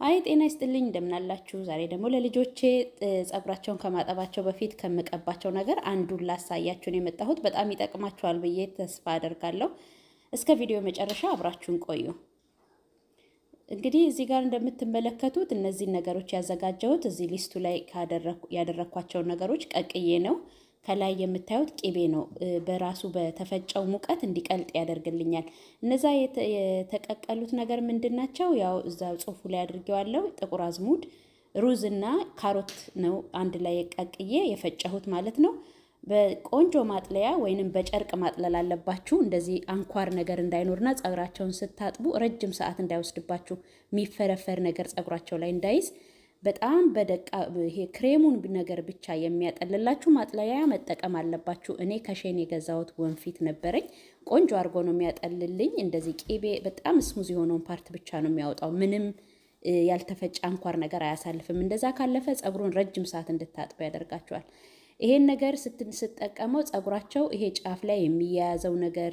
አይ ጤና ይስጥልኝ እንደምናላችሁ። ዛሬ ደግሞ ለልጆቼ ጸጉራቸውን ከማጠባቸው በፊት ከምቀባቸው ነገር አንዱን ላሳያችሁን የመጣሁት በጣም ይጠቅማችኋል ብዬ ተስፋ አደርጋለሁ። እስከ ቪዲዮ መጨረሻ አብራችሁን ቆዩ። እንግዲህ እዚህ ጋር እንደምትመለከቱት እነዚህን ነገሮች ያዘጋጀሁት እዚህ ሊስቱ ላይ ያደረኳቸውን ነገሮች ቀቅዬ ነው። ከላይ የምታዩት ቂቤ ነው። በራሱ በተፈጨው ሙቀት እንዲቀልጥ ያደርግልኛል። እነዛ የተቀቀሉት ነገር ምንድን ናቸው? ያው እዛ ጽሑፉ ላይ አድርጌዋለሁ። ጥቁር አዝሙድ፣ ሩዝ እና ካሮት ነው አንድ ላይ ቀቅዬ የፈጨሁት ማለት ነው። በቆንጆ ማጥለያ ወይንም በጨርቅ ማጥለል አለባችሁ። እንደዚህ አንኳር ነገር እንዳይኖርና ጸጉራቸውን ስታጥቡ ረጅም ሰዓት እንዳይወስድባችሁ የሚፈረፈር ነገር ጸጉራቸው ላይ እንዳይዝ በጣም በደቃ ይሄ ክሬሙን ነገር ብቻ የሚያጠልላችሁ ማጥለያ መጠቀም አለባችሁ። እኔ ከሼን የገዛሁት ወንፊት ነበረኝ። ቆንጆ አድርጎ ነው የሚያጠልልኝ። እንደዚህ ቂቤ በጣም ስሙዝ የሆነውን ፓርት ብቻ ነው የሚያወጣው። ምንም ያልተፈጨ አንኳር ነገር አያሳልፍም። እንደዛ ካለፈ ጸጉሩን ረጅም ሰዓት እንድታጥቡ ያደርጋቸዋል። ይሄን ነገር ስትጠቀመው ጸጉራቸው ይሄ ጫፍ ላይ የሚያያዘው ነገር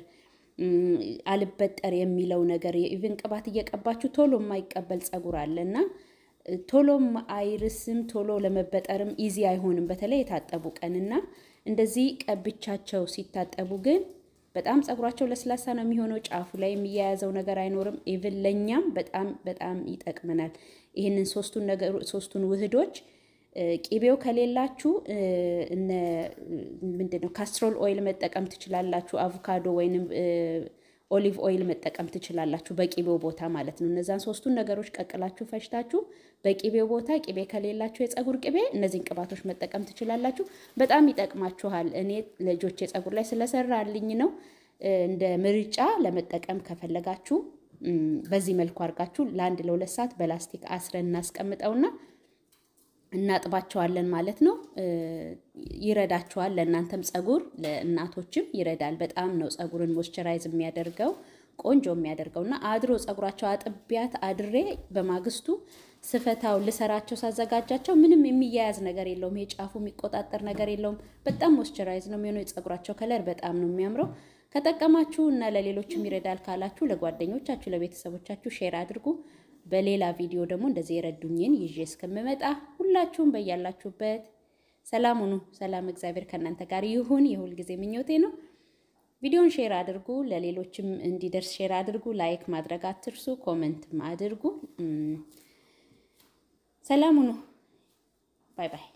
አልበጠር የሚለው ነገር የኢቭን ቅባት እየቀባችሁ ቶሎ የማይቀበል ጸጉር አለ እና ቶሎም አይርስም፣ ቶሎ ለመበጠርም ኢዚ አይሆንም። በተለይ የታጠቡ ቀንና እንደዚህ ቀብቻቸው ሲታጠቡ ግን በጣም ጸጉራቸው ለስላሳ ነው የሚሆነው። ጫፉ ላይ የሚያያዘው ነገር አይኖርም። ኢቭን ለእኛም በጣም በጣም ይጠቅመናል። ይህንን ሶስቱን ነገሩ ሶስቱን ውህዶች ቂቤው ከሌላችሁ እነ ምንድን ነው ካስትሮል ኦይል መጠቀም ትችላላችሁ። አቮካዶ ወይንም ኦሊቭ ኦይል መጠቀም ትችላላችሁ፣ በቂቤው ቦታ ማለት ነው። እነዛን ሶስቱን ነገሮች ቀቅላችሁ ፈጭታችሁ በቂቤው ቦታ ቂቤ ከሌላችሁ የጸጉር ቅቤ እነዚህን ቅባቶች መጠቀም ትችላላችሁ። በጣም ይጠቅማችኋል። እኔ ልጆቼ ጸጉር ላይ ስለሰራልኝ ነው። እንደ ምርጫ ለመጠቀም ከፈለጋችሁ በዚህ መልኩ አድርጋችሁ ለአንድ ለሁለት ሰዓት በላስቲክ አስረን እናስቀምጠውና እናጥባቸዋለን ማለት ነው። ይረዳቸዋል። ለእናንተም ጸጉር ለእናቶችም ይረዳል። በጣም ነው ጸጉርን ሞይስቸራይዝ የሚያደርገው ቆንጆ የሚያደርገው እና አድሮ ጸጉራቸው አጥቢያት አድሬ በማግስቱ ስፈታው ልሰራቸው ሳዘጋጃቸው ምንም የሚያያዝ ነገር የለውም። ይሄ ጫፉ የሚቆጣጠር ነገር የለውም። በጣም ሞይስቸራይዝ ነው የሚሆነው። የጸጉራቸው ከለር በጣም ነው የሚያምረው። ከጠቀማችሁ እና ለሌሎችም ይረዳል ካላችሁ ለጓደኞቻችሁ፣ ለቤተሰቦቻችሁ ሼር አድርጉ። በሌላ ቪዲዮ ደግሞ እንደዚህ የረዱኝን ይዤ እስከምመጣ ሁላችሁም በያላችሁበት ሰላም ሁኑ። ሰላም እግዚአብሔር ከእናንተ ጋር ይሁን የሁል ጊዜ ምኞቴ ነው። ቪዲዮን ሼር አድርጉ፣ ለሌሎችም እንዲደርስ ሼር አድርጉ። ላይክ ማድረግ አትርሱ፣ ኮመንትም አድርጉ። ሰላም ሁኑ። ባይ ባይ።